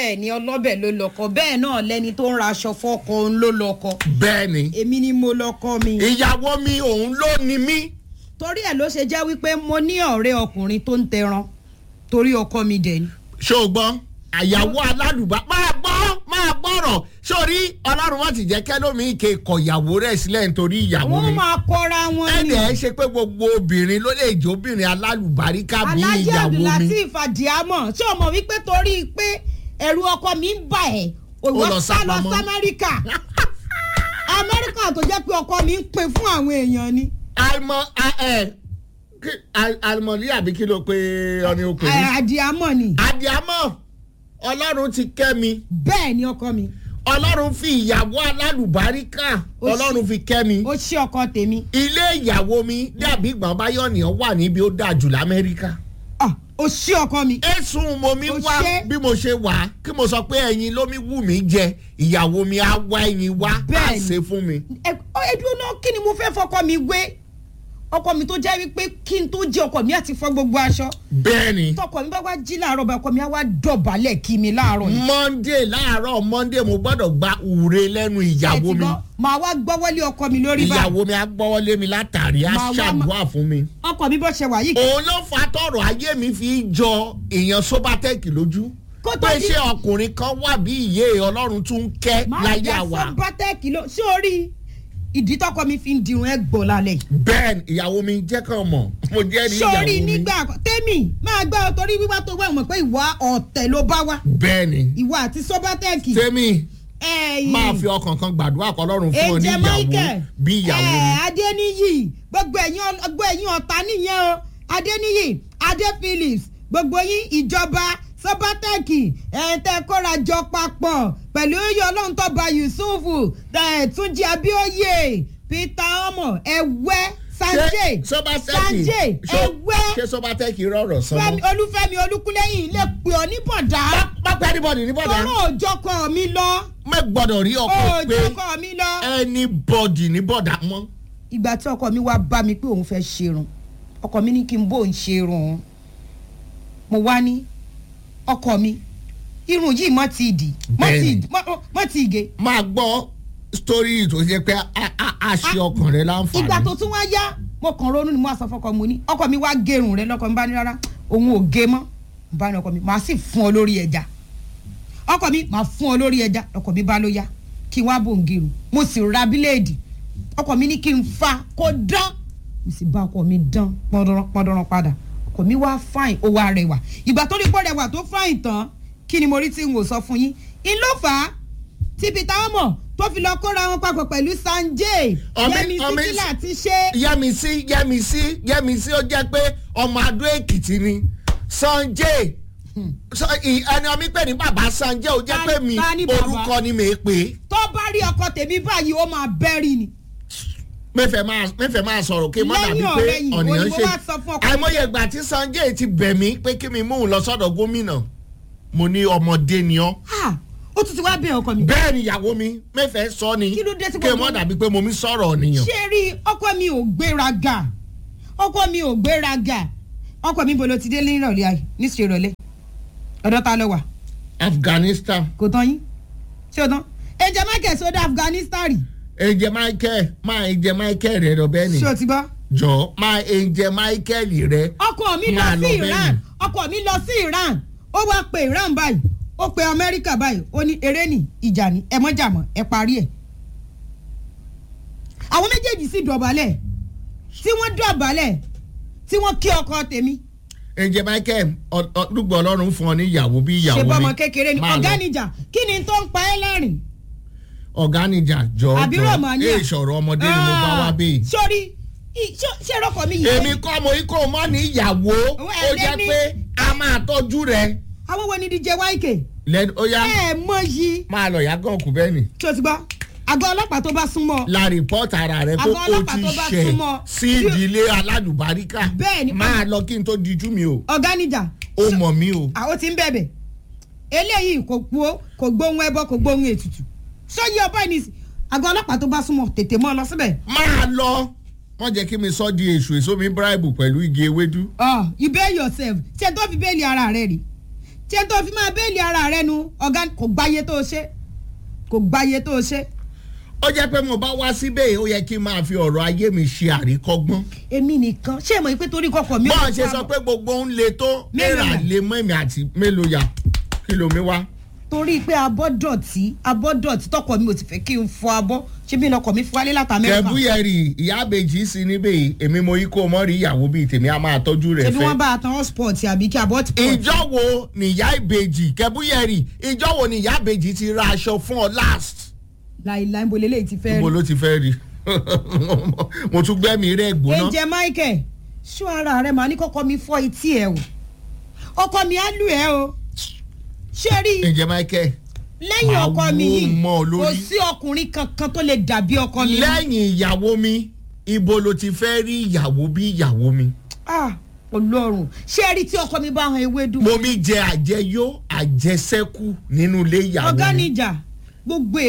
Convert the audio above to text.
bẹ́ẹ̀ ni ọlọ́bẹ̀ ló lọ́kọ bẹ́ẹ̀ náà lẹni tó ń ra aṣọ fọ́kọ òun ló lọ́kọ bẹ́ẹ̀ ni èmi ni mo lọ́kọ mi. ìyàwó mi òun ló ni mí torí ẹ̀ ló ṣe jẹ́ wípé mo ní ọ̀rẹ́ ọkùnrin tó ń tẹran torí ọkọ mi dẹ̀ ni. ṣé o gbọ́ àyàwó alálùbá máa gbọ́ máa gbọ́rọ̀ sórí ọlọ́run wọn ti jẹ́ kẹ́lómi ike kọ̀yàwó rẹ̀ sílẹ̀ nítorí ìyàwó wọ́n mi máa kọ́ra wọn ni. ẹnì ẹ ṣe pé gbogbo obìnrin ló lè jó obìnrin alálùbáríkà bí alájẹ ìyàwó mi abdulateef adiamọ ṣé o mọ̀ wípé torí pé ẹ̀rù ọkọ mi ń bà ẹ́ òwò lọ sá lọ sápamọ́. sí amẹ́ríkà amẹ́ríkà tó jẹ́ pé ọkọ mi ń pè fún àwọn èèyàn ni. àìmọ ẹ kí- al- àlùmọ̀lì àbí kí ló pe ọni o pè Ẹ, ní. adiamọ ni àdìámọ̀ ọlọ́run ti kẹ́ mi bẹ́ẹ̀ ni ọkọ mi ọlọ́run fi ìyàwó alálùbáríkà Ó ṣe- ọlọ́run fi kẹ́ mi ó ṣí ọkọ tèmi ilé ìyàwó mi dàbí ìgbọ̀n báyọ̀nìyàn wà níbi ó dáa jù lamẹ́ríkà. Ah, ó ṣí ọkọ mi. ẹ̀sùn mo mi Ó wá ṣe- bí mo ṣe wà kí mo sọ pé ẹyin ló mi wù mí jẹ ìyàwó mi á wá ẹyin wá á Bẹ́ẹ̀ni. ṣe fún mi. ẹ ẹ dúró náà kí ni mo fẹ́ fọkọ mi wé ọkọ mi tó jẹ́ wípé kí n tó jí ọkọ mi àti fọ gbogbo aṣọ bẹ́ẹ̀ni tọkọ mi bá wá jí láàárọ̀ bá ọkọ mi á wá dọ̀bálẹ̀ kí mi láàárọ̀ yìí. monday láàárọ̀ monday mo gbọ́dọ̀ gba ure lẹ́nu ìyàwó Ẹ ti mi gbọ́, màá wá gbọ́wọ́lé ọkọ mi lórí bá ìyàwó mi á gbọ́wọ́lé mi látàrí á Máa wá- ṣàdúrà fún mi. ọkọ mi bó ṣe wà yìí. òun ló fa tọrọ ayé mi fi jọ èèyàn sobatec lójú Kó tó pé di- ṣé ọkùnrin kan wà bí ìyé ọlọ́run tún ń kẹ́ máa láyé jẹ́ àwa. fún bátẹ́ẹ̀kì ló ṣé orí ìdí tọkọ mi fi ń dirun ẹ gbọ́ lálẹ́ yìí. bẹ́ẹ̀ ìyàwó mi jẹ́ kàn mọ̀ mo jẹ́ ní ìyàwó sórí mi. nígbà àkọ́- tèmi máa gbọ́ ọ torí wíwá tó wá ìmọ̀ pé ìwà ọ̀tẹ̀ ló bá wá bẹ́ẹ̀ ni ìwà àti sọ́bátẹ́ẹ̀kì. tèmi ẹ̀yìn máa fi ọkàn kan gbàdúrà kọ́ ọlọ́run fún ọ ní ẹ̀jẹ̀ ìyàwó michael bí ìyàwó ẹ̀ mi. adéníyì gbogbo ẹ̀yin ọl- gbogbo ẹ̀yin ọ̀tá nìyẹn o adéníyì adé phillips gbogbo yín ìjọba sọ́bátẹ́ẹ̀kì ẹ̀ tẹ́ kóra jọ papọ̀ pẹ̀lú oyè ọlọ́run tó ba yusuf ẹ̀ túnjí abíóyè peter ọmọ ẹ̀wẹ́ sanjay sobatec sanjay ẹ̀wẹ́ ṣé sobatec rọrọ̀ sọmọ. Fẹ́mi- olúfẹ́mi olúkúlẹ́yìn lè pè ọ́ ní bọ̀dá má pẹ́ anybody ní bọ̀dá tọ́rọ̀ òjọkọ̀ mi lọ má gbọ́dọ̀ rí ọkọ pé òjọkọ̀ mi lọ. anybody ní bọ̀dá mọ́. ìgbà tí ọkọ mi wá bá mi pé òun fẹ́ ṣerun ọkọ mi ní kí n bó ń ṣerun òun mo wá ní ọkọ mi irun yìí mọ́ ti dì mọ́ ti Bẹ́ẹ̀ni. mọ́- mọ́ ti ge máa gbọ́ story tó ṣe pé a- a- a ṣe ọkàn rẹ láǹfààní. ìgbà tó tún wá yá mo kàn ronú ni mo wá sọ fọkọ mo ní ọkọ mi wá gẹrun rẹ lọkọ mi bá ní rárá òun ò gé mọ́ mo bá ní ọkọ mi màá sì fún ọ lórí ẹja ọkọ mi màá fún ọ lórí ẹja ọkọ mi bá ló yá kí n wá bò ń gẹrun mo sì ra bíléèdì ọkọ mi ní kí n fa kó dán mo sì bá ọkọ mi dán pọndanran pọndanran padà ọkọ mi wá fáìn ó wá rẹwà ìgbà tó rí pọ́ rẹwà tó fáìn tán kí ni mo rí tí n ò sọ fún yín in ló fà á tí peter omo tó fi lọ kóra wọn papọ̀ pẹ̀lú sanjay Ọmọ- yẹmi ọmọ- síkìlà ti ṣe yẹmísí yẹmísí yẹmísí ó jẹ́ pé ọmọ adó èkìtì ni sanjay Sa- ì- ẹni ọmọ mi pè ní bàbá sanjay ó jẹ́ Ta- pé mi ta ni bàbá? orúkọ ni mi pè é tó bá rí ọkọ tèmi báyìí ó máa bẹ́rì ni. mẹ́fẹ̀ẹ́ máa mẹ́fẹ̀ẹ́ máa sọ̀rọ̀ kí n má Lẹ́yìn dàbí pé ọ̀rẹ́yìn, ọ̀nìyàn òní mo ṣe wá sọ fún ọkọ mi. àìmọye ìgbà tí sanjay ti bẹ̀ mí pé kí mi mú un lọ sọ́dọ̀ gómìnà mo ní ọmọdé ni ọ́ Ah, ó tún ti wá bẹ̀ ọkọ mi. bẹ́ẹ̀ ni ìyàwó mi mẹ́fẹ̀ẹ́ sọ ni Kí ló dé tí kí n gbogbo- má dàbí pé mo mi sọ̀rọ̀ ọ̀nìyàn ṣé rí ọkọ mi ò gbéraga ọkọ mi ò gbéraga ọkọ mi bolo ti dé ní ìrọ̀lẹ́ ayé ní ṣe ìrọ̀lẹ́ ọ̀dọ́ ta lọ wà afghanistan kò tán yín ṣé o tán ẹ̀jẹ̀ michael sódà afghanistan rí ẹ̀jẹ̀ michael máa ẹ̀jẹ̀ michael rẹ̀ lọ bẹ́ẹ̀ ni ṣé o ti gbọ́. jọ máa ẹ̀jẹ̀ michael rẹ̀ ọkọ mi lọ Máa lọ sí bẹ́ẹ̀ iran ni. ọkọ mi lọ sí iran ó wá pe iran báyìí ó pe amẹ́ríkà báyìí ó ní eré ní ìjà ní ẹ mọ́jà mọ́ ẹ parí ẹ̀. àwọn méjèèjì sì dọ̀bálẹ̀ tí wọ́n dọ̀bálẹ̀ tí wọ́n kí ọkọ tèmi ẹ̀jẹ̀ michael ọ- ọ- dùgbò ọlọ́run fún ọ ní ìyàwó bí ìyàwó ṣe mi bọ́mọ kékeré ni Máa lọ. ọ̀gá níjà kí ni tó ń pa ẹ́ lẹ́rìn. ọ̀gá níjà jọ àbí jọ Romania. èè sọ̀rọ̀ ọmọdé ni mo bá wá bẹ́ẹ̀. sórí i- ṣó- ṣé rọ́kọ̀ mi yìí. èmi kọ́ mo ikọ̀ mọ́ ní ìyàwó Owó ó ẹ̀ jẹ́ lẹ́ni. pé a máa tọ́jú rẹ̀ àwọn wo ni dj yk lẹ́nu ó yá ẹ mọ yìí máa lọ yá gàn kú bẹ́ẹ̀ ni tí o ti gbọ́ àgọ́ ọlọ́pàá tó bá súnmọ́ la rìpọ́tà ara rẹ̀ pé Àgọ́ ó ọlọ́pàá ti tó bá ṣẹ̀ súnmọ́. sí ìdílé aládùbáríkà Bẹ́ẹ̀ ni. máa lọ kí n tó dijú mi o ọ̀gá níjà ó mọ̀ mí o àwọn tí ń bẹ̀bẹ̀ eléyìí kò gbó kò gbóhùn ẹbọ kò gbóhùn ètùtù sọyí ọba ẹni àgọ́ ọlọ́pàá tó bá súnmọ́ tètè mọ́ ọ lọ síbẹ̀. máa lọ wọ́n jẹ́ kí mi sọ di èṣù èso mi bíráìbù pẹ̀lú igi ewédú Oh, you bail yourself ṣe tó fi bẹ́ẹ̀lì ara rẹ rí tí ẹ tó fi máa bẹ́ẹ̀lì ara rẹ nu ọ̀gá kò gbáyé tó o ṣe kò gbáyé tó o ṣe. ó jẹ́ pé mo bá wá síbẹ̀ ó yẹ kí n máa fi ọ̀rọ̀ ayé mi ṣe àríkọ́gbọ́n. èmi nìkan ṣé ẹ mọ̀ pé torí kọkọ mi. ò bọ́ọ̀ ní ṣe fún sọ abọ́? pé gbogbo ń le tó Mélòó náírà yà? lè mọ́ èmi àti mélòó yà kí ló mi wá. torí pé abọ́ dọ̀tí abọ́ dọ̀tí tọkọ mi ò ti fẹ́ kí n fọ abọ́ ṣé bí ọkọ mi fi wálé láti Amẹ́ríkà kẹbúyẹrì ìyá àbèjì sí níbẹ̀ yìí èmi mo yí kó mọ́ rí ìyàwó bíi tèmi á máa tọ́jú rẹ̀ ṣé bí fẹ́. wọ́n bá a tan hotspot àbí kí abọ́ ti pọ̀ ìjọ wo nìyá ìbejì kẹbúyẹrì ìjọ wo nìyá ìbejì ti ra aṣọ fún ọ last. láìláì bo lélẹ́yìí ti fẹ́ níbo rí. ló ti fẹ́ rí mo tún gbẹ́mí rẹ̀ gbóná. ẹ̀jẹ̀ Michael ṣó ara rẹ̀ màá ní kọ́kọ́ mi fọ́ etí ẹ̀ o ọkọ mi á lù ẹ́ o ṣé rí i ǹjẹ́ michael lẹ́yìn Màá ọkọ mi wó yìí mọ́ ọ kò lórí. sí ọkùnrin kankan tó lè dàbí ọkọ mi. lẹ́yìn ìyàwó mi ibo ló ti fẹ́ rí ìyàwó bí ìyàwó mi. Ah, Ọlọ́run ṣé ẹ rí tí ọkọ mi bá han ewédú. mo mi jẹ àjẹyó àjẹsẹ́kù nínú ilé ìyàwó ọ̀gá mi. níjà gbogbo